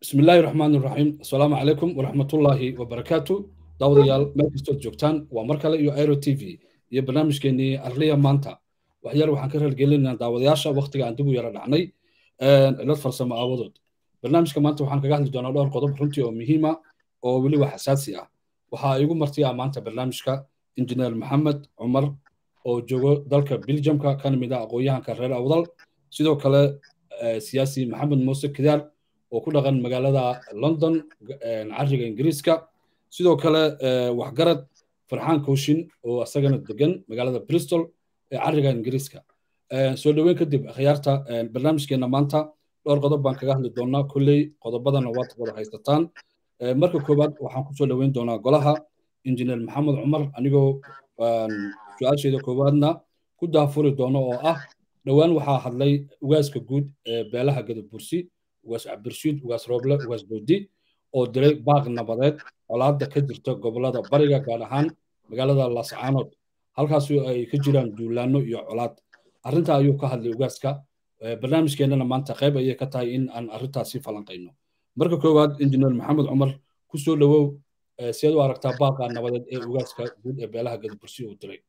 bismi illaahi raxmaan iraxiim assalaamu calaykum waraxmatullaahi wabarakaatu daawadayaal meel kastood joogtaan waa mar kale iyo airo t v iyo barnaamijkeenii arliya maanta waxyaal waxaan ka reergelinaynaa daawadayaasha waktiga aan dib u yara dhacnay cilad farsamo aawadood barnaamijka maanta waxaan kaga hadli doonaa dhowr qodob runtii oo muhiima oo weliba xasaasi ah waxaa igu martiya maanta barnaamijka injineer maxamed cumar oo joogo dalka biljamka kana mid ah aqoon-yahanka reer awdal sidoo kale siyaasi maxamed muuse kidaar oo ku dhaqan magaalada london cariga ingiriiska sidoo kale waxgarad farxaan kooshin oo isagana degan magaalada bristol ee cariga ingiriiska soo dhoweyn kadib akhyaarta barnaamijkeena maanta dhowr qodob baan kaga hadli doonaa kolley qodobadana waad wada haysataan marka koowaad waxaan kusoo dhoweyn doonaa golaha injineer maxamed cumar anigoo su-aasheeda koowaadna ku daafuri doono oo ah dhowaan waxaa hadlay ugaaska guud ee beelaha gadabursi ugaas cabdirshiid ugaas rooble ugaas boodi oo diray baaq nabadeed colaadda ka jirta gobolada bariga gaar ahaan magaalada lascaanood halkaas ay ka jiraan duulaano iyo colaad arrinta ayuu ka hadlay ugaaska barnaamijkeennana maanta qayb ayay ka tahay in aan arrintaasi falanqayno marka koowaad injineer maxamed cumar ku soo dhowow siad u aragtaa baaqa nabadeed ee ugaaska guud ee beelaha gadabursi uu diray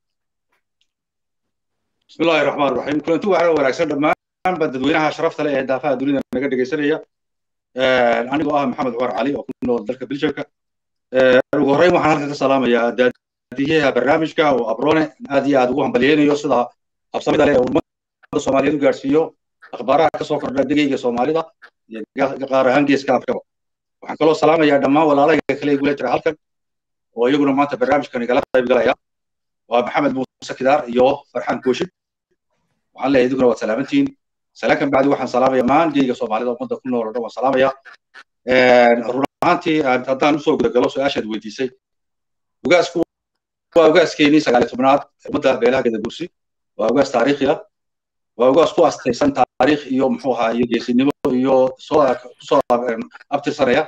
bismillahi raxmaan raxiim kulanti waxaa wanaagsan dhammaanba dadweynaha sharafta leh ee daafaha dunida naga dhegaysanaya anigoo ah maxamed cumar cali oo ku nool dalka biljamka ugu horreyn waxaan halkan ka salaamayaa daadiyaha barnaamijka oo abrone aad iyo aad ugu hambalyeynayo sida habsamida leh ee ummada soomaaliyeed u gaarsiiyo akhbaaraha ka soo kordha degeyga soomaalida iyo qaar ahaan geeska afrikaba waxaan kaloo salaamayaa dhammaan walaalahayga kale igula jira halkan oo iyaguna maanta barnaamijkan igala qaybgalaya waa maxamed muuse kidaar iyo farxaan kooshin waxaan leeyahay idinkuna waad salaamantihiin salaakan bacdi waxaan salaamaya maan geyga soomaalida ummadda ku nool oo dhan waan salaamaya run ahaantii haddaan usoo gudagalo su-aashaad weydiisay ugaasku waa ugaaskeenii sagaaliy tobnaad ummadda beelaha gadabursi waa ugaas taariikhi ah waa ugaas ku astaysan taariikh iyo muxuu ahaa iyo geesinimo iyo soo kusoo abtirsanaya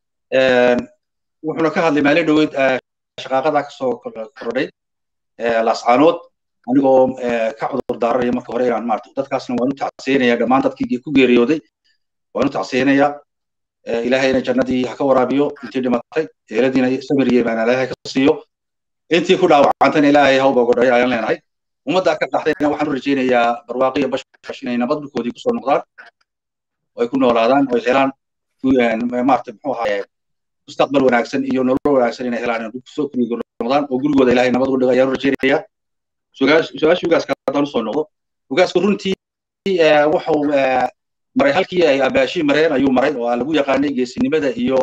wuxuuna ka hadlay maalin dhoweyd shaqaaqada kasoo kordhay lascaanood anigoo ka cudur daaranaya marka hore inaan maarta dadkaasna waan u tacsiinaya dhammaan dadkii ku geeriyooday waan u tacsiinaya ilaahayna jannadii ha ka waraabiyo intii dhimatay eeladiina samir iyo imaan ilaahay ka siiyo intii ku dhaawacantana ilaahay hawba godhayo ayaan leenahay ummaddaa ka dhaxdayna waxaan u rajaynayaa barwaaqiyo bashbash inay nabad dhulkoodii kusoo noqdaan oo ay ku noolaadaan oo ay helaan maarta muxuu ahaye mustaqbal wanaagsan iyo nolol wanaagsan inay helaan kusoo kuriga noqdaan oo gurigooda ilaahay nabad uga dhigo ayaan u rajaynayaa su-aasha ugaaska haddaan usoo noqdo ugaasku runtii wuxuu maray halkii ay abaashii mareen ayuu maray oo lagu yaqaanay geesinimada iyo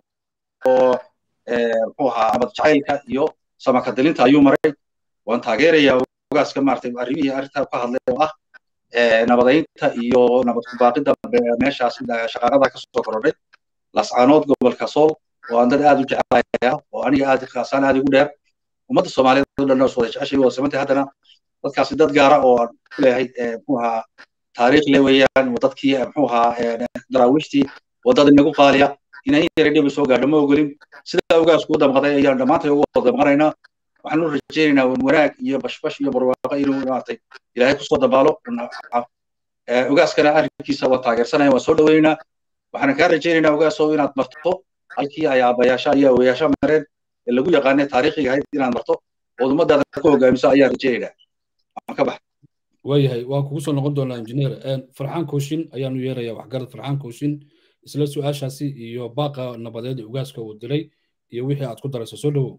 muxuu ahaa amad jacaylka iyo samakadilinta ayuu maray waan taageerayaa ugaaska maaragtay arrimihii arrintaa ka hadlay oo ah nabadaynta iyo nabad kubaaqida meeshaas shaqaaqada ka soo korodhay lascaanood gobolka sool oo aan dad aad u jecelaya oo aniga aad kaasaan aad igu dheer ummadda soomaaliyeed oo dhan oo wada jeceshay wada samantay haddana dadkaasi dad gaara oo aan ku leeyahay muxuu ahaa taariikh le weeyaan dadkii muxuu ahaa daraawiishtii waddada inagu qaaliya inay yara dhibi soo gaadho ma ogolin sidaa ugaasku u damqaday ayaan dhammaantay ugu wada damqanaynaa waxaan u rajaynaynaa wanaag iyo bashbash iyo barwaaqo inuu maaragtay ilaahay kusoo dabaalo ugaaskana arrinkiisa waan taageersanaya waan soo dhoweynaynaa waxaan kaa rajaynaynaa ugaasow inaad marto halkii ay aabayaasha iyo awayaasha mareen ee lagu yaqaanay taariikhiga ahayd inaad marto ood ummadaada ku hogaamiso ayaan rajaynaynaa waan ka bax waayahay waan kugu soo noqon doonaa injineer farxaan kooshin ayaanu yeerayaa waxgarad farxaan kooshin isla su-aashaasi iyo baaqa nabadeed ee ugaaska uu diray iyo wixii aad ku darayso soo dhowow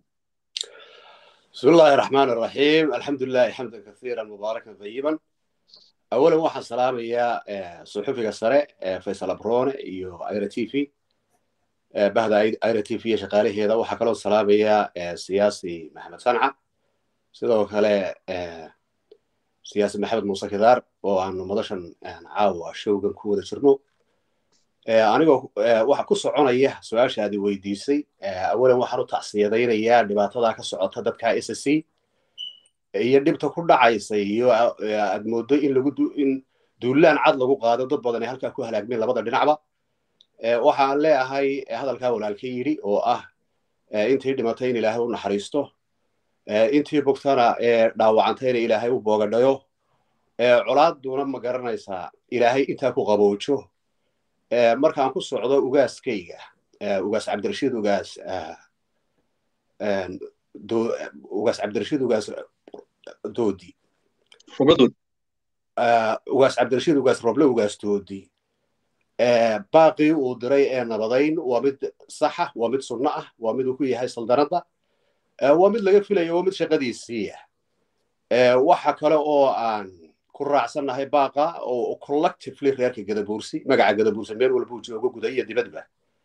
بسم الله الرحمن الرحيم الحمد لله حمدا كثيرا مباركا طيبا اولا waxaan salaamayaa suxufiga sare faysal abrone iyo aira t v bahda aira t v iyo shaqaalaheeda waxaa kaloo salaamayaa siyaasi maxamed sanca sidoo kale siyaasi maxamed muuse kidaar oo aanu madashan caawa showgan ku wada jirno anigoo waxa ku soconaya su-aasha aad weydiisay awalan waxaan u tacsiyadaynayaa dhibaatada ka socota dadka s c iyo dhibta ku dhacaysa iyo aad moodo in lagu in duulaan cad lagu qaado dad badan ee halkaa ku halaagmeen labada dhinacba waxaan leeyahay hadalkaa walaalka yidhi oo ah intii dhimatay in ilaahay u naxariisto intii bogtana dhaawacantayna ilaahay u boogadhayo colaadduna ma garanaysaa ilaahay intaa ku qaboojo markaan ku socdo ugaaskayga ugaas cabdirashiid ugaas ugaas cabdirashiid ugaas doodi ugaas cabdirashiid ugaas roble ugaas doodi baaqii uu diray ee nabadayn waa mid saxa waa mid sunno ah waa mid uu ku yahay saldanadda waa mid laga filayo waa mid shaqadiisiiya waxa kale oo aan ku raacsannahay baaqa oo collectively reerka gadabuursi magaca gadabuursi meel walbuu joogo guda iyo dibadba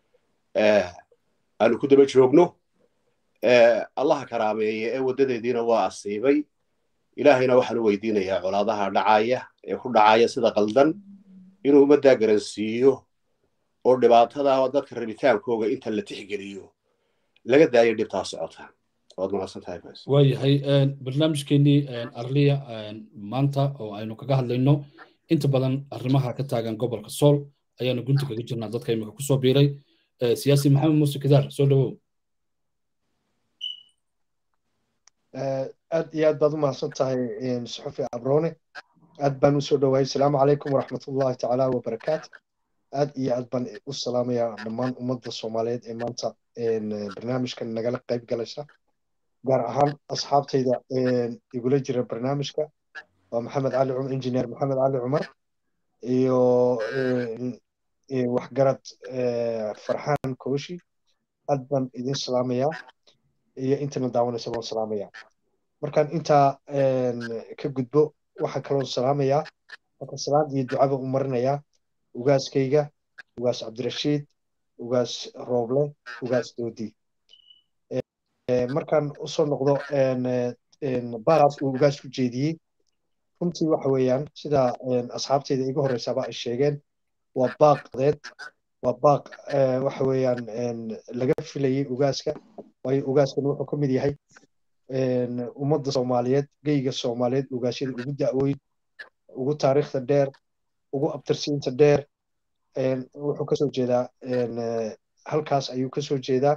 aanu ku daba joogno allaha karaameeye ee waddadeediina waa asiibay ilaahayna waxaanu weydiinayaa colaadaha dhacaya ee ku dhacaya sida qaldan inuu ummaddaa garansiiyo oo dhibaatada dadka rabitaankooga inta la tixgeliyo laga daayo dhibtaa socota waad mahadsantahay waayahay barnaamijkeenii arliya maanta oo aynu kaga hadlayno inta badan arrimaha ka taagan gobolka sool ayaanu gunti kaga jirnaa dadka imika kusoo biiray siyaasi maxamed muuse kadaar soo dhawow aad iyo aad baad u mahadsan tahay suxufi abrone aad baan u soo dhowahay asalaamu calaykum waraxmatullahi tacaala wabarakaatu aad iyo aad baan u salaamayaa dhammaan ummadda soomaaliyeed ee maanta barnaamijkan nagala qayb galaysa gaar ahaan asxaabtayda igula jira barnaamijka waa maxamed cali cumar injineer maxamed cali cumar iyo waxgarad farxaan kooshi aad baan idin salaamayaa iyo intana daawanaysa baan salaamayaa markaan intaa ka gudbo waxaan kaloo salaamayaa marka salaad iyo ducaba u marinayaa ugaaskayga ugaas cabdirashiid ugaas rooble ugaas doodi markaan usoo noqdo baaqaas uu ugaas ku jeediyey runtii waxa weeyaan sida asxaabteyda iga horeysaaba ay sheegeen waa baaq deed waa baaq waxa weeyaan laga filayey ugaaska waayo ugaaskan wuxuu ka mid yahay ummadda soomaaliyeed geyga soomaaliyeed ugaasyada ugu da'weyn ugu taariikhda dheer ugu abtirsiinta dheer wuxuu kasoo jeedaa halkaas ayuu kasoo jeedaa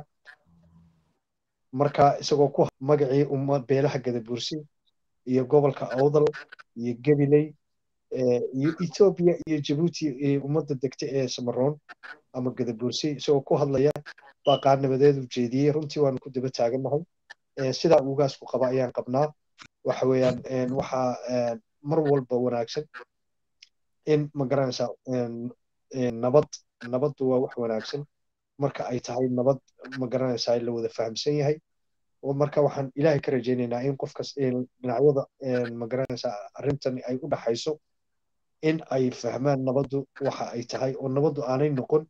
marka isagoo ku magacii umma beelaha gadabuursi iyo gobolka awdal iyo gabiley iyo etoobiya iyo jabuuti ummadda degta ee samaroon ama gadabuursi isagoo ku hadlaya baaqaa nabadeedu jeediyey runtii waanu ku daba taagannahay sidaa ugaasku qaba ayaan qabnaa waxa weeyaan waxaa mar walba wanaagsan in ma garanaysaa nabad nabaddu waa wax wanaagsan marka ay tahay nabad ma garanaysaa la wada fahamsan yahay oo marka waxaan ilaahay ka rajaynaynaa in qofkas dhinacyada ma garanaysaa arrintani ay u dhaxayso in ay fahmaan nabaddu waxa ay tahay oo nabaddu aanay noqon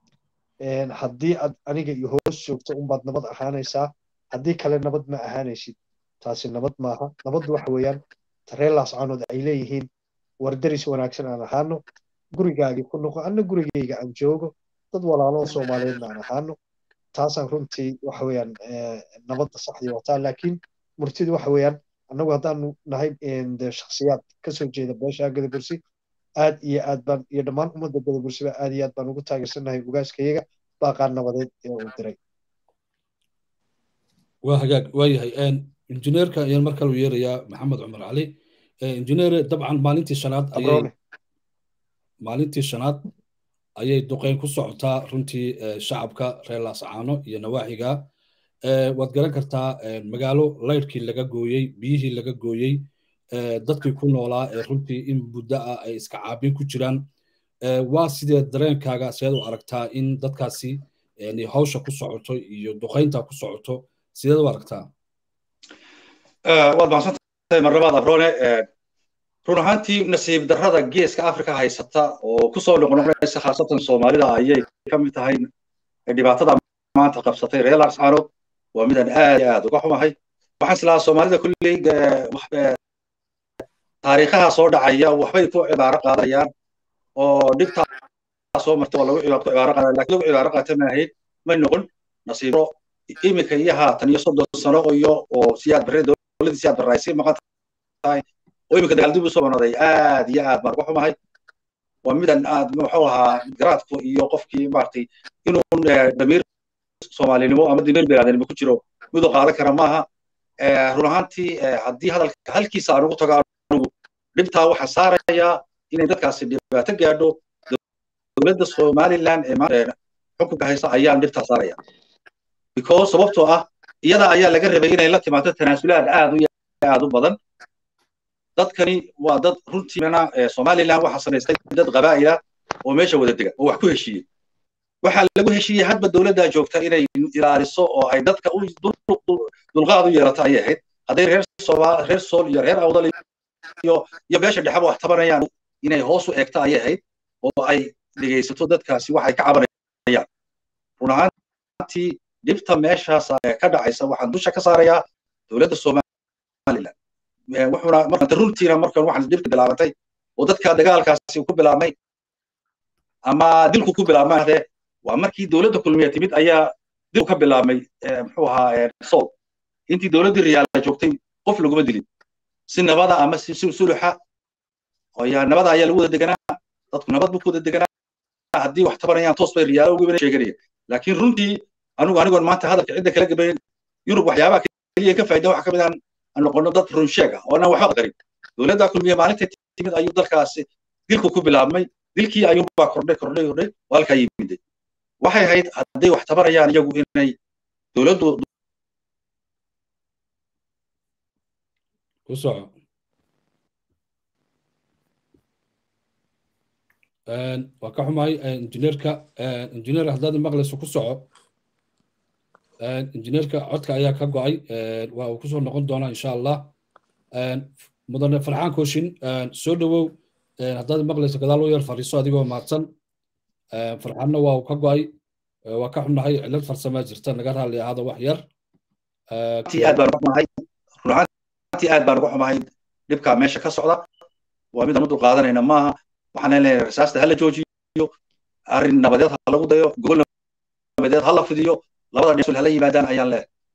haddii aad aniga iyo hoos joogto unbaad nabad ahaanaysaa haddii kale nabad ma ahaanaysid taasi nabad maaha nabaddu waxa weeyaan tareelaas caanood ay leeyihiin wardaris wanaagsan aan ahaano gurigaagii ku noqo anna gurigayga aan joogo dad walaaloo soomaaliyeedna aan ahaano taasaan runtii waxa weeyaan nabadda saxdii wataa laakiin murtidu waxa weeyaan annagu haddaanu nahay shakhsiyaad kasoo jeeda beesha gadabursi aad iyo aad baan iyo dhammaan ummadda gadabursiba aad iyo aad baan ugu taageersannahay ugaaskayaga baaqaa nabadeed ee uu diray waa hagaag waayahay injineerka ayaan mar kale u yeerayaa maxamed cumar cali injineer dabcan maalintii shanaad ayay maalintii shanaad ayay duqeyn ku socotaa runtii shacabka reer laascaano iyo nawaaxiga waad garan kartaa magaalo laydhkii laga gooyey biyihii laga gooyey dadkii ku noolaa ee runtii in muddo ah ay iska caabin ku jiraan waa sidee dareenkaaga sideed u aragtaa in dadkaasi hawsha ku socoto iyo duqeynta ku socoto sideed u aragtaa waad mahadsantahay marlabaad abrone run ahaantii nasiib darrada geeska afrika haysata oo kusoo noqnoqonaysa khaasatan soomaalida ayay ka mid tahay dhibaatada maanta qabsatay reer laascaanood waa midaan aad iyo aad uga xumahay waxaan islahaa soomaalida kulley taariikhaha soo dhacaya waxbay ku cibaaro qaadayaan oo dhibtaa soo marta waa lagu cibaaro qaadaya lakin lagu cibaaro qaata maahayd may noqon nasiibro iminka iyo haatan iyo soddon sano iyo oo siyaad barre dowladdii siyaad barre ay sii maqan tahay oo iminka dagaal dib u soo noqday aad iyo aad baan uga xumahay waa midan aad muxuu ahaa garaadku iyo qofkii maaragtay inuu damiir soomaalinimo ama damiir biniaadanimo ku jiro miduu qaadan kara maaha run ahaantii haddii hadalka halkiisa aan ugu tago anugu dhibtaa waxaa saarayaa inay dadkaasi dhibaato gaadho dowladda somaliland ee xukunka haysta ayaan dhibtaa saaraya because sababtoo ah iyada ayaa laga rabay inay la timaado tanaasulaad aad u aad u badan dadkani waa dad runtiina somaliland waxaa samaystay dad qabaa'ila oo meesha wada dega oo wax ku heshiiyey waxaa lagu heshiiyey hadba dowladdaa joogta inay ilaaliso oo ay dadka dulqaad u yeelato ayay ahayd hadday reer somaal reer sool iyo reer awdal iyo iyo beesha dhexeba wax tabanayaan inay hoos u eegto ayay ahayd oo ay dhegaysato dadkaasi waxay ka cabanayaan run ahaantii dhibta meeshaas ka dhacaysa waxaan dusha ka saarayaa dowladda somaliland wuxuuna markanta runtiina markan waxaan dhibta bilaabantay oo dadka dagaalkaasi ku bilaabmay ama dilku ku bilaabmay waa markii dowladda kulmiya timid ayaa dil ka bilaabmay muxuu ahaa sool intii dowladdii riyaala joogtay qof laguma dilin si nabada ama si suluxa ayaa nabada ayaa lagu wada deganaa dadku nabad buu ku wada deganaa haddii wax tabanayaan toos bay riyaalo ugu sheeganaya laakiin runtii anigu anigoon maanta hadalka cidda kala gabayn yurub waxyaabaha keliya ka faa'iida waxa ka mid aan noqono dad run sheeg ah oo aan waxba qarin dowladda kulmiya maalinta timid ayuu dalkaasi dilku ku bilaabmay dilkii ayuunbaa kordhay kordhay kordhay waa halkaa yimiday waxay ahayd hadday wax tabarayaan iyagu inay dowladdu ku soco waa ka xumahay injineerka injineer haddaad maqlayso ku soco injineerka codka ayaa ka go'ay waa uu kusoo noqon doonaa insha allah mudane farxaan kooshin soo dhowow haddaad maqlayso gadaal u yar fariiso adigoo mahadsan farxaanna waa uu ka go'ay waa ka xunnahay cilad farsamaa jirta naga raalli ahaada wax yar aad baan uga xumahay runaantii aad baan uga xumahay dhibkaa meesha ka socda waa midaan u dulqaadanayna maaha waxaan leenahay rasaasta hala joojiyo arrin nabadeed ha lagu dayo gobol nabadeed ha la fidiyo labada dhinac hala yimaadaan ayaan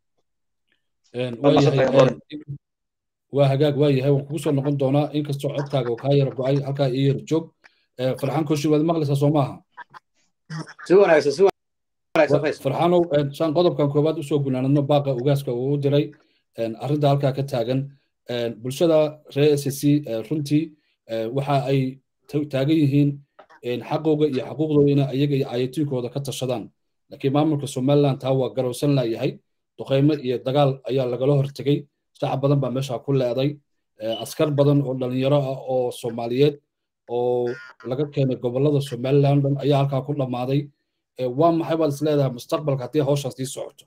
leeyahay waa hagaag waa yahay waan kugu soo noqon doonaa inkastoo codkaaga oo kaa yara go'ay halkaa ii yara joog farxaan kooshin waad maqlaysaa soo maaha si wanaagsan si farxaanow saan qodobkan koowaad usoo gunaanadno baaqa ugaaska uu u diray arrinta halkaa ka taagan bulshada reer s c runtii waxa ay taagan yihiin xaqooga iyo xaquuqdooda ina iyaga iyo ayatiinkooda ka tashadaan laakiin maamulka somaliland taa waa garowsan laayahay duqaymo iyo dagaal ayaa lagala hortegey shacab badan baa meesha ku leeday askar badan oo dhalinyaro ah oo soomaaliyeed oo laga keenay gobolada somaliland dhan ayaa halkaa ku dhammaaday waa maxay baad is leedahay mustaqbalka haddii hawshaas sii socoto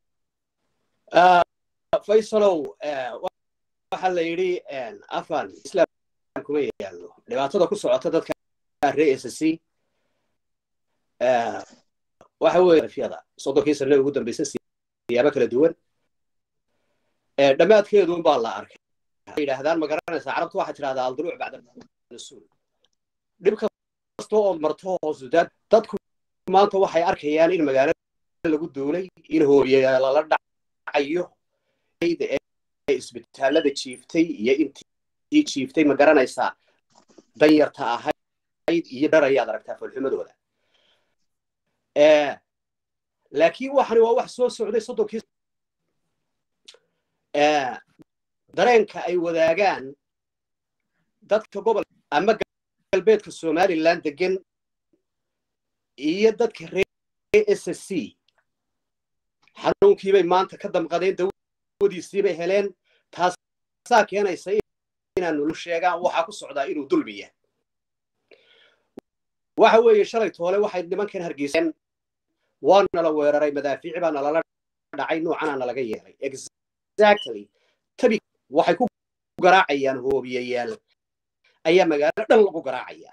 faysalow waxaa la yidhi afan islam kuma yaallo dhibaatada ku socota dadka reer s c waxa weeye rafyada soddonkii sane ugu dambaysa siyaabo kala duwan dhammaadkeeduun baa la arkay waxay yidhaahdaan ma garanaysaa carabtu waxay tidhahdaa alduruuc bacda rasuul dhib kasta oo marto hoosudaad dadku maanta waxay arkayaan in magaalo lagu duulay in hooye lala dhacayo isbitaalada jiiftay iyo intii jiiftay ma garanaysaa danyarta ahayd iyo dhar ayaad aragtaa foolxumadooda laakiin waxani waa wax soo socday soddonkii dareenka ay wadaagaan dadka gobol ama galbeedka somaliland degan iyo dadka reer s c xanuunkiibay maanta ka damqadeen dawadiisiibay heleen taasaa keenaysa inaan nulu sheegaan waxaa ku socdaa inuu dulmiya waxa weeye shalay toole waxay nimankan hargeyseen waa nala weeraray madaafiici baa nalala dhacay noocana nalaga yeelay exactly tabi waxay ku garaacayaan hoobiyayaal ayaa magaalo dhan lagu garaacayaa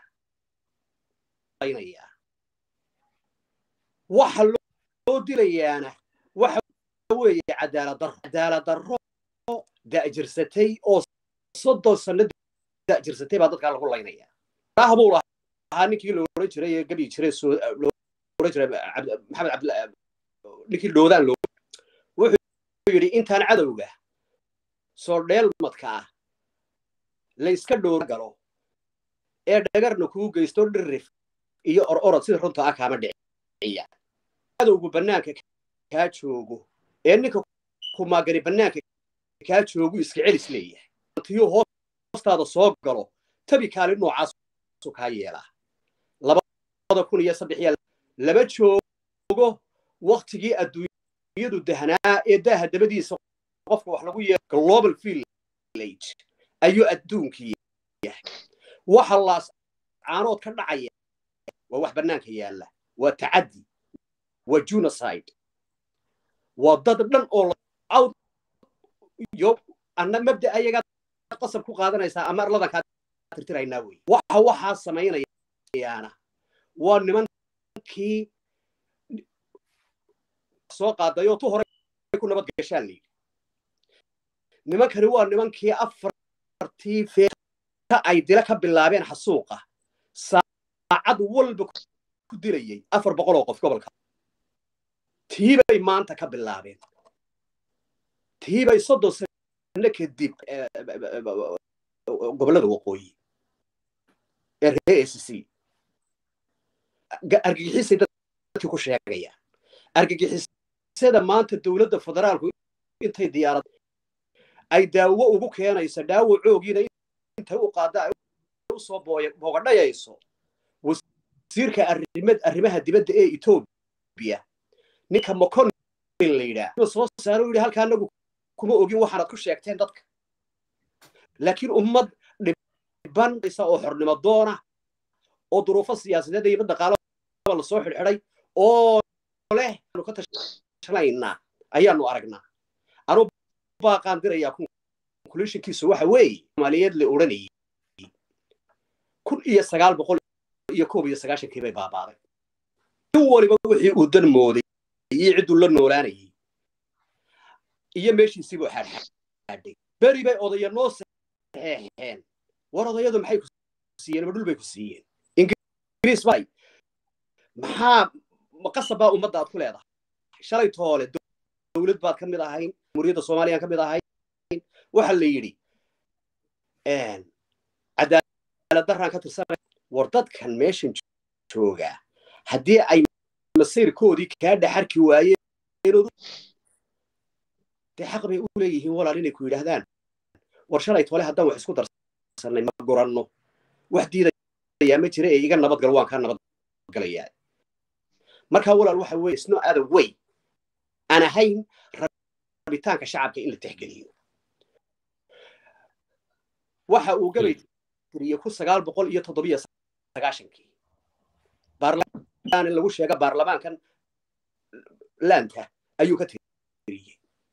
waxa loo dilayaana waxa weeye cadaalad darro cadaalad darro da'jirsatay oo soddon sanno da'jirsatay baa dadkaa lagu laynayaa raah buu lahaa ninkii la oran jiray ee gabi jiray oran jiray maxamed cabd ninkii dhoodaan loo wuxuu yidhi intaan cadowga soo dheelmadka ah la iska dhoor galo ee dhagarna kuu geysto dhirrif iyo or orod sida runta ah kaama dhiciya cadowgu bannaanka kaa joogo ee ninka kumaagani bannaanka kaa joogu iska celis leeyahay tiyuu hoostaada soo galo tabi kaali noocaasu kaa yeelaa labada kun iyo saddex iyo laba joog joogo waktigii adduunyadu dahnaa ee daaha dabadiisa qofka wax lagu yeero global village ayuu adduunkii yahay waxa laas caanood ka dhacaya waa wax bannaanka yaalla waa tacaddi waa genocide waa dad dhan oo out yo anna mabda ayagaa qasab ku qaadanaysaa ama arladan kaa tirtiraynaa wey waxa waxaa samaynayaana waa nimankii soo qaaday oo tu hore ku nabad gashaan la yidhi nimankani waa nimankii afartii feeta ay dila ka bilaabeen xasuuqa saacad walba ku dilayay afar boqol oo qof gobolka tiibay maanta ka bilaabeen tiibay soddon sano kadib gobollada waqooyi ee reer s c argagixisay dadkii ku sheegayaan argagixisada maanta dowladda federaalku intay diyaarad ay daawo ugu keenayso dhaawacoogiina intay u qaada ay usoo boogadhayayso wasiirka arrimaha dibadda ee etoobiya ninka moconin la yidhaah soo saaro yidhi halka anagu kuma ogin waxaanad ku sheegteen dadka laakiin ummad dhiban oo xornimo doona oo duruufo siyaasadeed iyo dhaqaalaba lasoo xidhxidhay oo leh aanu ka tashanaynaa ayaanu aragnaa anuu baaqaan dirayaa conclusionkiisu waxa weeye soomaaliyeed la odhanayay kun iyo sagaal boqol iyo koob iyo sagaashankii bay baabaaday in waliba wixii uu dan mooday iyo cidduu la noolaanayay iyo meeshiisii buu xaadxaadhay beri bay odaya noo saxeexeen war odayadu maxay ku siiyeen ma dhul bay ku siiyeen ingiriis bay maxaa maqasab baa ummadda aad ku leedahay shalay toole dowlad baad ka mid ahayn jamhuuriyadda soomaaliyan ka mid ahayn waxa la yidhi cadaalad daraan ka tirsanay war dadkan meeshan joogaa haddii ay masiirkoodii kaa dhaxarki waayeen dee xaq bay u leeyihiin walaal inay ku yidhaahdaan war shalay tole haddaan wax isku darsanay ma guranno wax diidayaa ma jira ee iga nabadgal waan kaa nabadgalayaa markaa walaal waxa weeye sno other way aan ahayn rabitaanka shacabka in la tixgeliyo waxa uu gabay tiriyey kun sagaal boqol iyo toddobiyo sagaashankii baarlamaan lagu sheega baarlamaankan laanta ayuu ka tiriyey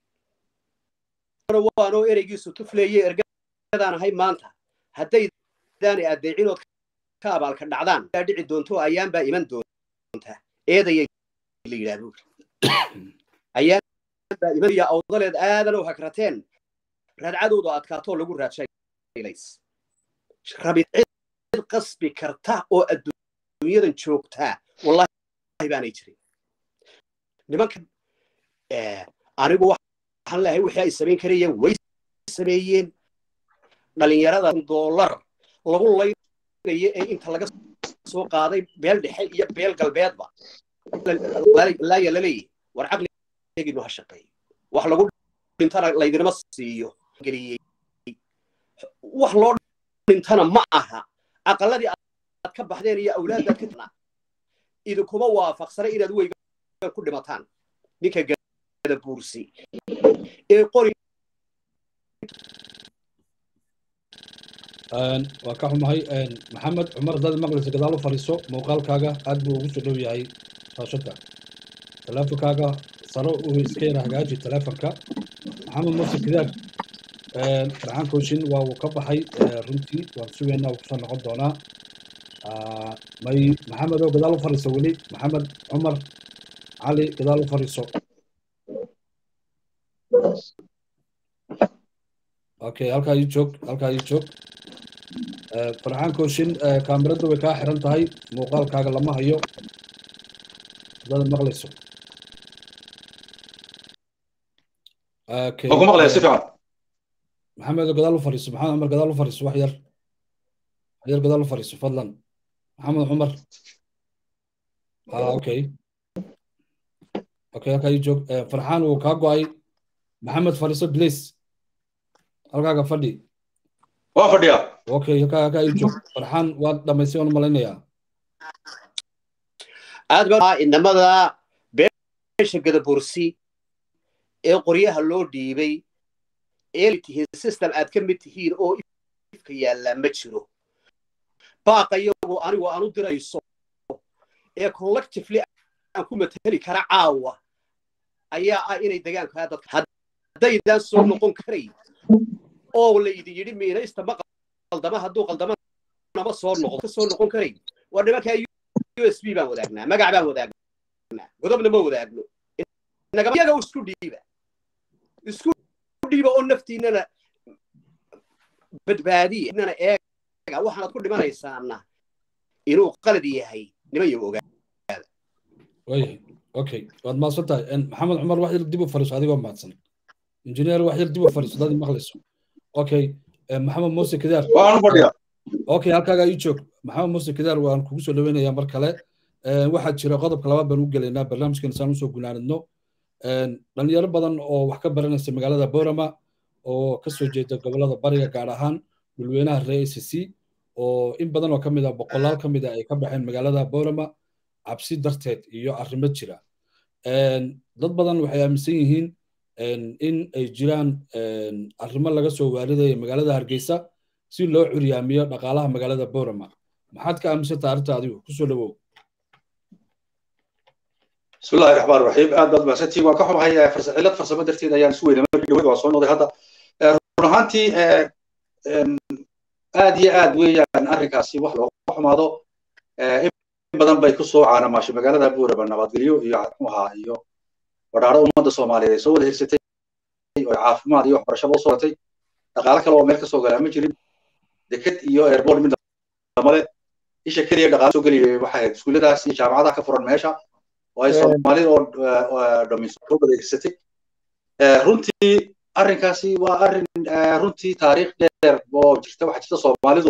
waanoo ereygiisu tufleeye ergadaan ahay maanta hadday daani adeecinood ka abaalka dhacdaan aa dhici doonto ayaan baa iman doonta eedayay la yidhaah buuri ayaan baa imanaya awdaleed aadan oo hagrateen raadcadooda adkaatoo lagu raadshaylays rabid cid qasbi karta oo adduunyadan joogtaa wallahi baanay jirin nimanka anigu waxaan leeyahay wixii ay samayn karayeen way sameeyeen dhalinyarada dollar lagu laynayo ee inta laga soo qaaday beel dhexe iyo beel galbeedba laaya la leeyahy war caqligeenu ha shaqeeyo wax lagu dhintana laydinama siiyo geliyey wax loo dhintana ma aha aqaladii aad ka baxdeen iyo awlaadaad ka tana idinkuma waafaqsana inaad weyga ku dhimataan ninka gada buursi ee qori waa ka xumahay maxamed cumar dad maqlaysa gadaal u fadhiiso muuqaalkaaga aad buu ugu soo dhow yahay raashadka teleefonkaaga saro u iska yara hagaaji teleefonka maxamed mursi kidaag farxaan kooshin waa uu ka baxay runtii waan sugaynaa uu kusoo noqon doonaa may maxamed oo gadaal u fadhiiso weli maxamed cumar cali gadaal u fadhiiso okay halkaa ii joog halkaa ii joog farxaan kooshin kaamiradu way kaa xiran tahay muuqaalkaaga lama hayo haddaad maqlayso ku maqlaya si fiican maxamed gadaal u fadhiiso maxamed cumar gadaal u fadhiiso wax yar wax yar gadaal u fadhiiso fadlan maxamed cumar okay okay halkaa ii joog farxaan wuu kaa go'ay maxamed fadhiiso please halkaaga fadhi waa fadhiya okay halkaa halkaa ii joog farxaan waad dhamaystay waan malaynayaa aad baa inamada beesha gadabursi ee qoryaha loo dhiibay ee tihiin system aad ka mid tihiin oo ifka yaallaa ma jiro baaqa iyagu anigu aan u dirayso ee collectively aan ku matali kara caawa ayaa ah inay degaankaa dadka haddaydaan soo noqon karayn oo la idin yidhi miinaysta ma qaldama hadduu qaldama nama soo noqdo ka soo noqon karayn waa nimankaa u s b baan wadaagnaa magac baan wadaagnaa godobna ma wadaagno iyaga isku dhiiba isku dhiiba oo naftiinana badbaadiya inana eega waxaanad ku dhimanaysaana inuu qalad yahay niman yagu ogaada wayahay okay waad mahadsan tahay maxamed cumar wax yar dib u fariiso adigoo mahadsan injineer wax yar dib u fariiso dad maqlayso okay maxamed muuse kidaar waan fadhiya okay halkaagaa ii joog maxamed muuse kidaar waan kugu soo dhaweynayaa mar kale waxaa jira qodobka labaad baan u gelaynaa barnaamijkan isaan usoo gunaanidno dhalinyaro badan oo wax ka baranaysa magaalada borama oo kasoo jeeda gobolada bariga gaar ahaan dhulweynaha reer a c c oo in badan oo ka mid ah boqolaal ka mid ah ay ka baxeen magaalada borama cabsi darteed iyo arrimo jira dad badan waxay aaminsan yihiin in ay jiraan arrimo laga soo waaridaya magaalada hargeysa si loo curyaamiyo dhaqaalaha magaalada borama maxaad ka aaminsantaha arrinta adigu kusoo dhawow بسم الله الرحمن الرحيم aad baad mahadsantii waan ka xumahay cilad farsamo darteed ayaan isu weynay markii dhaweyd waa soo noqday hadda run ahaantii aad iyo aad weeyaan arrinkaasi wax looga xumaado in badan bay ku soo caanamaashay magaalada buuraba nabadgelyo iyo muxuahaa iyo wadhaaro ummadda soomaaliyeed ay soo wada hirsatay oo caafimaad iyo waxbarashaba usoo gatay dhaqaale kale oo meel ka soo galaa ma jirin deked iyo airport mid lamale isha keliya dhaqaale soo geliyay waxay ahayd iskuulladaas iyo jaamacadaha ka furan meesha oo ay soomaalida oo dhamayso soo wada hirsatay runtii arrinkaasi waa arrin runtii taariikh dheer oo jirta waxa jirta soomaalidu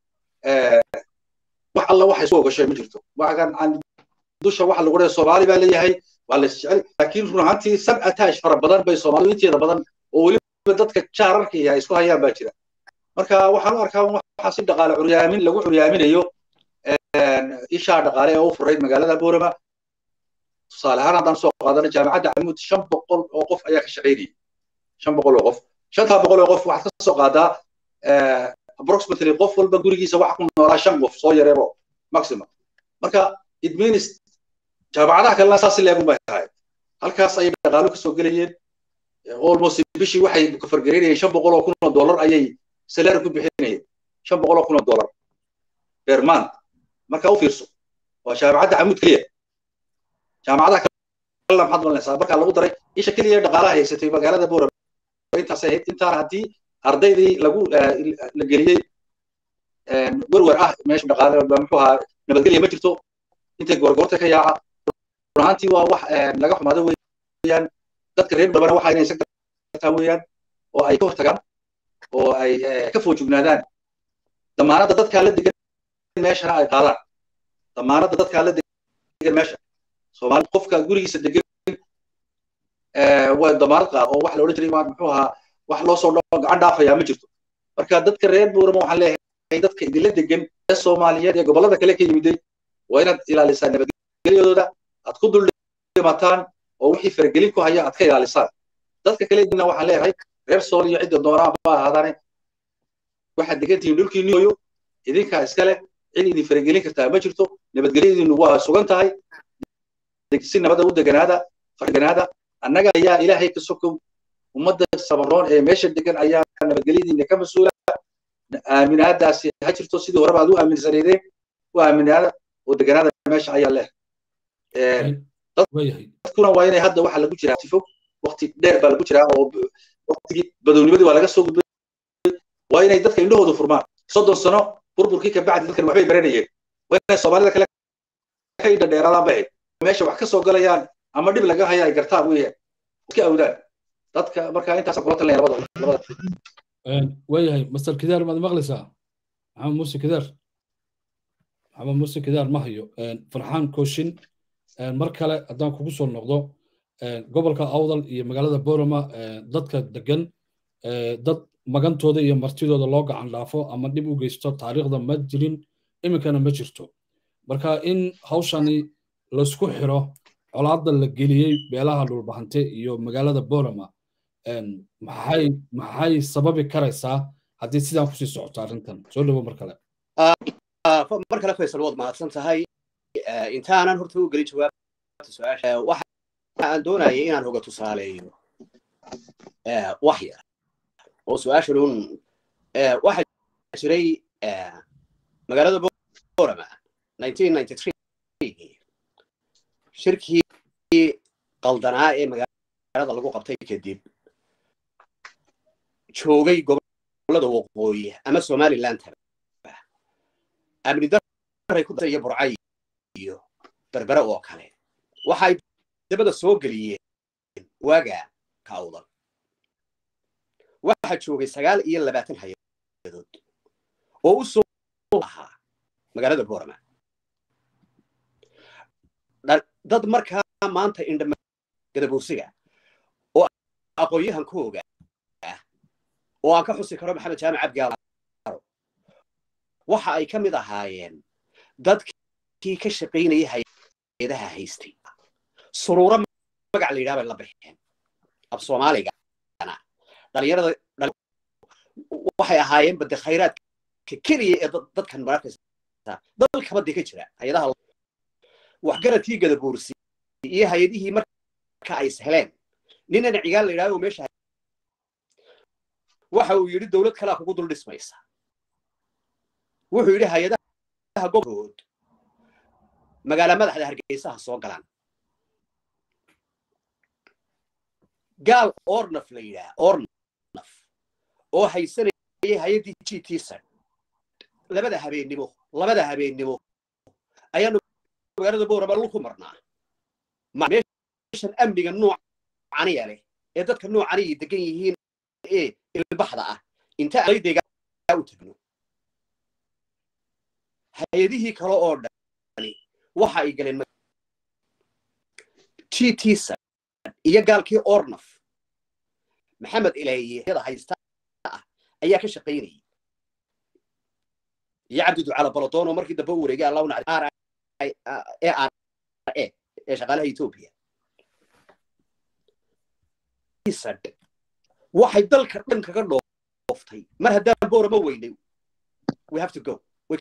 wax alla waxay soo ogashay ma jirto waxaan dusha waxa lagu leeyahay soomaali baa leeyahay waa la isjecel laakiin run ahaantii sab attach fara badan bay soomaalidu inteeda badan oo weliba dadka jaararka iyo ay isku hayaan baa jira marka waxaan u arkaa waxa si dhaqaale curyaamin lagu curyaaminayo ishaa dhaqaale ee u furayd magaalada boorama tusaale ahaan haddaan soo qaadana jaamacadda camuud shan boqol oo qof ayaa ka shaqaynayay shan boqol oo qof shantaa boqol oo qof waxaad ka soo qaadaa approximately qof walba gurigiisa waxa ku noolaa shan qof soo yareebo maximum marka it means jaamacadaha kalena saas leegun bay tahay halkaas ayay dhaqaalo kasoo gelayeen almost bishii waxay kafargaraynayeen shan boqol oo kun oo dollar ayay salaari ku bixinayeen shan boqol oo kun oo dollar per month marka u fiirso waa jaamacadda camuud keliya jaamacadaha kalena maxaad malinaysaa marka lagu daray isha keliya dhaqaalaha haysatay magaalada boora intaas ahayd intaana haddii ardaydii lagu la geliyey werwer ah meesha dhaqaale muxuu ahaa nabadgelya ma jirto intay goorgoorta ka yaaca run ahaantii waa wax laga xumaado weeyaan dadka reer dhabana waxa inay sagtaa weeyaan oo ay ka hortagaan oo ay ka foojignaadaan damaanadda dadkaa la degan meeshana ay qaadaan damaanadda dadkaa la degan meesha soomaali qofka gurigiisa degan waa damaanad qaad oo wax la odhan jiray muxuu ahaa wax loo soo gacan dhaafayaa ma jirto marka dadka reer buurama waxaan leeyahay dadka idinla degan ee soomaaliyeed ee gobollada kale ka yimiday waa inaad ilaalisaa nabadgelyadooda aad ku dul dhimataan oo wixii faragelin ku haya aad ka ilaalisaan dadka kale idina waxaan leeyahay reer sool iyo cidda doonaan ba ahaadaane waxaad degan tihiin dhulkii niyoyo idinkaa iskale cid idin faragelin kartaa ma jirto nabadgelyadiinu waa sugan tahay si nabada u deganaada farganaada annaga ayaa ilaahay ka sokow ummadda samaroon ee meesha degan ayaa nabadgelyadiina ka mas-uula aaminaadaasi ha jirto sidii horeba aad u aaminsaneedeen u aaminaada oo deganaada meesha ayaa leh dadkuna waa inay hadda waxa lagu jiraa tifo waqti dheer baa lagu jiraa oo waqtigii badownimadii waa laga soo gudbay waa inay dadka indhahooda furmaan soddon sano burburkii ka bacdi dadkan waxbay baranayeen waa inay soomaalida kale ka indha dheeraadaan bay meesha wax ka soo galayaan ama dhib laga haya ay gartaan weeyaan iska awdaan dadka marka intaas kula talinaya labada labada waayahay master kidaar maad maqlaysaa maxamed muuse kidaar maxamed muuse kidaar ma hayo farxaan kooshin mar kale haddaan kugu soo noqdo gobolka awdal iyo magaalada borama dadka degan dad magantooda iyo martidooda loo gacan dhaafo ama dhib u geysto taariikhda ma jirin iminkana ma jirto marka in hawshani laysku xiro colaadda la geliyey beelaha dhulbahante iyo magaalada borama maxay maxay sababi karaysaa haddii sidaan kusii socoto arrintan soo dhawo mar kale mar kale faysal waad mahadsan tahay intaanan horta u gelin jawaabta su-aasha waxa aan doonayay inaan hoga tusaaleeyo wax yar oo su-aashan un waxaa jiray magaalada borama shirkii qaldanaa ee magaalada lagu qabtay kadib joogay gobolada waqooyi ama somaliland amni daray ku iyo burcay iyo berbere oo kale waxay dabada soo geliyeen waaga kawdan waxaa joogay sagaal iyo labaatan hay-adood oo u soo ahaa magaalada borama dad markaa maanta indhama gadabuursiga oo aqoon-yahankooga ah oo aan ka xusi karo maxamed jaamac cabdigaalo waxa ay ka mid ahaayeen dadkii ka shaqaynayay hay-adaha haystay suruuro magac la yidhaha bay la baxeen af soomaaligana dhalinyarada waxay ahaayeen bade khayraadka keliya ee dadkan mararkaysa dalkaba dee ka jira hay-adaha waxgaradkii gadabuursi iyo hay-adihii marka ay isheleen ninana cigaal la yidhahdo meesha waxa uu yidhi dowlad kalea kugu dul dhismaysa wuxuu yidhi hay-adaha gobolkood magaala madaxda hargeysaha soo galaan gaal ornaf la yidhaha ornaf oo haysanayay hay-addii g t sad labada habeennimo labada habeennimo ayaanu magaalada boorama lu ku marnaa meeshan amniga noocaniya leh ee dadka noocaniya degan yihiin ee ilbaxda ah inta ardayga u tagno hay-adihii kale oo dhani waxa ay galeen g t sad iyo gaalkii ornaf maxamed ilaeye yada haysta ah ayaa ka shaqaynayay iyo cabdi ducaala balodoon oo markii dambe u wareegay allahu nacdi e r e ee shaqaalaha etoobiya waxay dalka dhan kaga dhooftay mar haddaan boorama weynay we have to go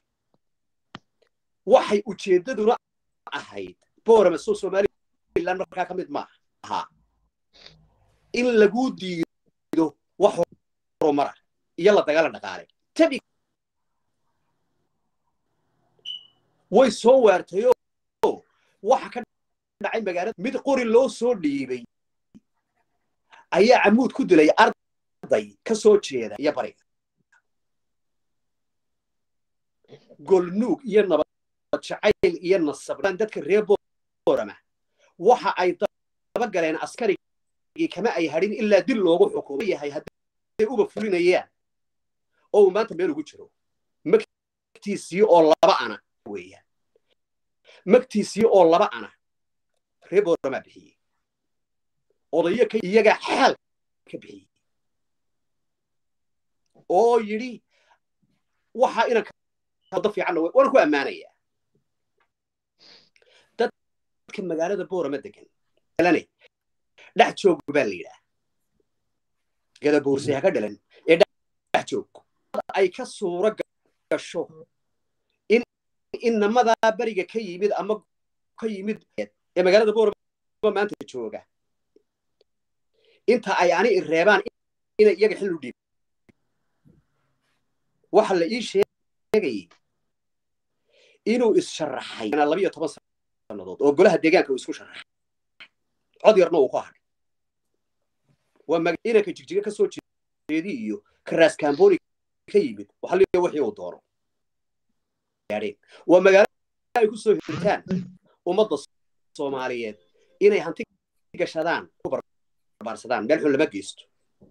waxay ujeeddaduna ahayd boorama soo somaliland markaa ka mid maaha ahaa in lagu diido wax horumara iyo la dagaalan dhaqaale tabi way soo waartay oo waxa ka dhacay magaalada mid qori loo soo dhiibay ayaa camuud ku dilay arday ka soo jeeda iyo bariga golnuug iyo nabad jacayl iyo nasablaan dadka reer boorama waxa ay daba galeen askarigii kama ay hadhin ilaa dil loogu xukumo yahay hadday uba fulinayaan oo uu maanta meel ugu jiro magtiisii oo laba ana weeyaan magtiisii oo laba ana reer boorama bixiyey odayo ka iyaga xaal ka bixiyey oo yidhi waxa inan wado fiicanna waan ku ammaanayaa dadka magaalada boorama degan lane dhex joog baa la yidhaah gadabuursi ha ka dhalan ee dhex joog ay ka suuro gasho in inamadaa beriga ka yimid ama ka yimid ee magaalada boorama maanta jooga inta ay ani reebaan inay iyaga xil u dhiib waxa la ii sheegayay inuu is-sharaxay labiyo toban sannadood oo golaha deegaanka uu isku sharaxay cod yarna uu ku hadhay waa inanka jigjiga ka soo jeedi iyo karaas kamboni ka yimid waxa leeya wixii uu doono waa magaalo ay ku soo hirtaan ummadda soomaaliyeed inay hanti gashadaan barsadaan meel xun lama geysto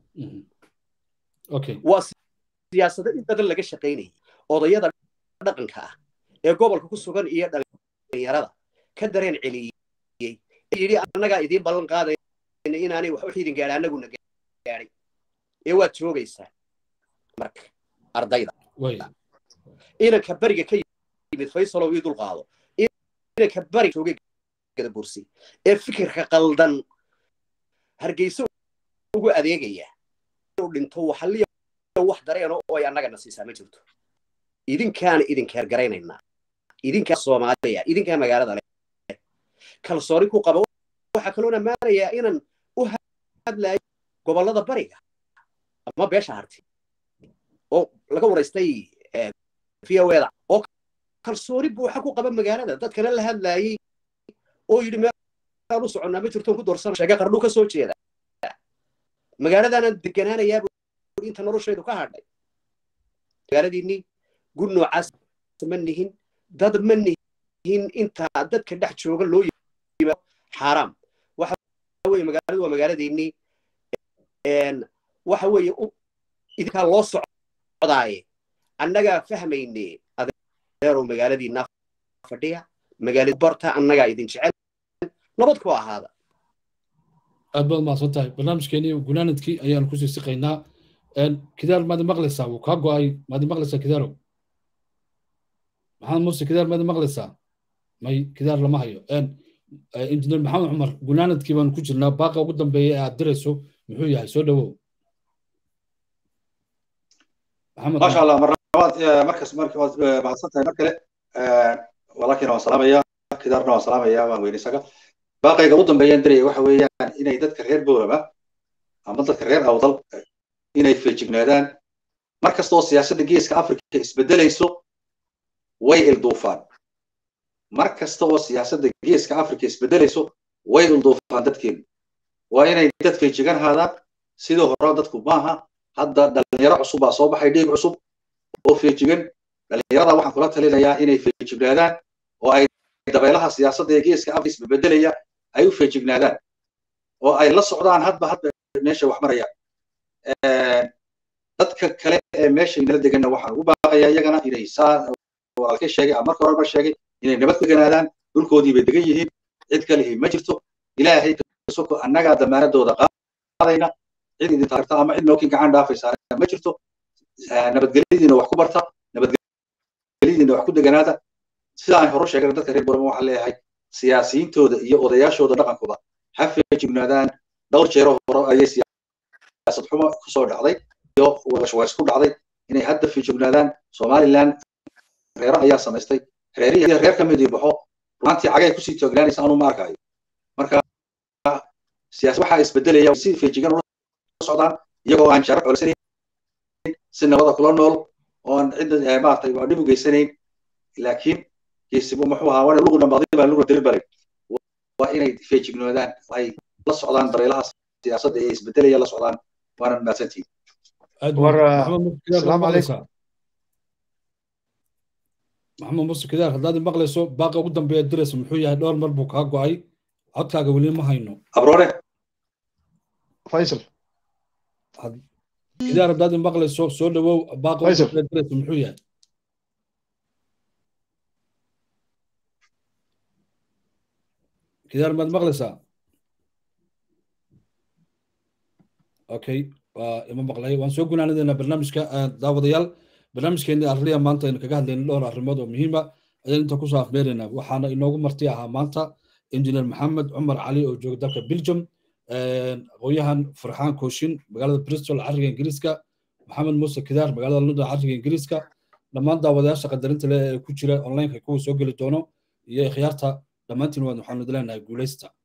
waa siyaasado in badan laga shaqaynayay odayada dhaqanka ah ee gobolka ku sugan iyo dhalinyarada ka dareen celiyey yidhi annagaa idiin ballan qaadayna inaanay wax u xidin gaadha annaguna gaadhay ee waad joogaysaa marka ardayda inanka beriga ka yimid faysalow ii dulqaado inanka beriga joogay gadabursi ee fikirka qaldan hargeyso ugu adeegaya inuu dhinto waxaliya wax dareeno oo ay annagana siisaa ma jirto idinkaana idinkeer garaynaynaa idinkaa soomaaliya idinkaa magaalada leh kalsooni ku qaba waxaa kaloo ammaanayaa inaan u hadlayo gobollada bariga ama beesha harti oo laga waraystay voeda oo kalsooni buuxa ku qaba magaalada dadkana la hadlaayey oo yidhi meelaan u soconnaa ma jirtoon ku doorsana sheega qardhu ka soo jeeda magaaladaanaan deganaanayaaba inta noloshaydu ka hadhay magaaladiinni gur noocaas ma nihin dad ma nihin intaa dadka dhex jooga loo yimaado xaaraam waxa weye magaaladu waa magaaladiinni waxa weeye idinkaa loo socdaaye annagaa fahmayne adeerow magaaladiinaa fadhiya magaalada barta annagaa idin jecel nabad ku ahaada aad baad mahadsan tahay barnaamijkeenii gunaanadkii ayaan kusii siqaynaa kidaar maadi maqlaysaa wuu kaa go'ay maadi maqlaysaa kidaarow maxamed muuse kidaar maadi maqlaysaa may kidaar lama hayo injineer maxamed cumar gunaanadkii baanu ku jirnaa baaqa ugu dambeeya ee aad dirayso muxuu yahay soo dhawow maasha allah marlabaad markas waad mahadsan tahay mar kale walaalkiina waan salaamaya kidaarna waan salaamaya waan weyne isaga baaqayga ugu dambeeyaan diraya waxa weeyaan inay dadka reer boorama ama dadka reer awdal inay feejignaadaan mar kasta oo siyaasadda geeska afrika isbedelayso way ilduufaan mar kasta oo siyaasadda geeska afrika isbedelayso way ilduufaan dadkeenu waa inay dad feejigan haadaan sidii hore dadku maaha hadda dhalinyaro cusub baa soo baxay dhiig cusub oo feejigan dhalinyarada waxaan kula talinayaa inay feejignaadaan oo ay dabeelaha siyaasadda ee geeska afrika isbebedelaya ay u feejignaadaan oo ay la socdaan hadba hadba meesha wax marayaan dadka kale ee meesha nala deganna waxaan ugu baaqayaa iyagana inay saa walaalkay sheegay ama marka horeba sheegay inay nabad deganaadaan dhulkoodii bay degan yihiin cid kalihi ma jirto ilaahay kasoko annagaa damaanadooda qaadayna cid idin taagta ama cid nookin gacan dhaafaysaa ma jirto nabadgelyadiina wax ku barta nabadgelyadiina wax ku deganaada sidaan hore sheegay dadka reer borama waxaan leeyahay siyaasiyiintooda iyo odayaashooda dhaqankooda ha feejignaadaan dhowr jeero hore ayay siyaasad xumo kusoo dhacday iyo washways ku dhacday inay hadda feejignaadaan somaliland reero ayaa samaystay reerihii reer ka midii baxo runaantii cagay kusii toognaanaysa anuu ma arkayo marka siyaas waxaa isbedelaya si feejigan ula socdaan iyagoo aan jaro colisanayn si nabada kula nool oo aan cidda maaragtay waa dhib u geysanayn laakiin geesibu muxuu ahaa wana lugu dhambaaday baa lugu dalibalay waa inay feejignoodaan ay la socdaan dareelaha siyaasadda ee isbedelaya la socdaan waana mahadsantihin asalaamu calaykum maxamed muuse kidaar haddaad maqlayso baaqa ugu dambeeya diraysa muxuu yahay dhowr mar buu kaa go'ay codkaaga weli ma hayno abroone faysal kidaar haddaad maqlayso soo dhawow baaqa ugu dambeeya diraysa muxuu yahay kidaar maad maqlaysaa okay waa ima maqlay waan soo gunaanadeynaa barnaamijka daawadayaal barnaamijkeennii arliya maanta aynu kaga hadlayna dhowr arrimood oo muhiima ayaan inta kusoo afmeeraynaa waxaana inoogu marti ahaa maanta injineer maxamed cumar cali oo jooga dalka belgium aqoonyahan farxaan kooshin magaalada bristol cariga ingiriiska maxamed muuse kidaar magaalada london cariga ingiriiska dhammaan daawadayaasha qadarinta leh ee ku jira onlineka kuwa soo geli doono iyo ikhyaarta dhammaantiin waxaanu idin leenahay guulaysta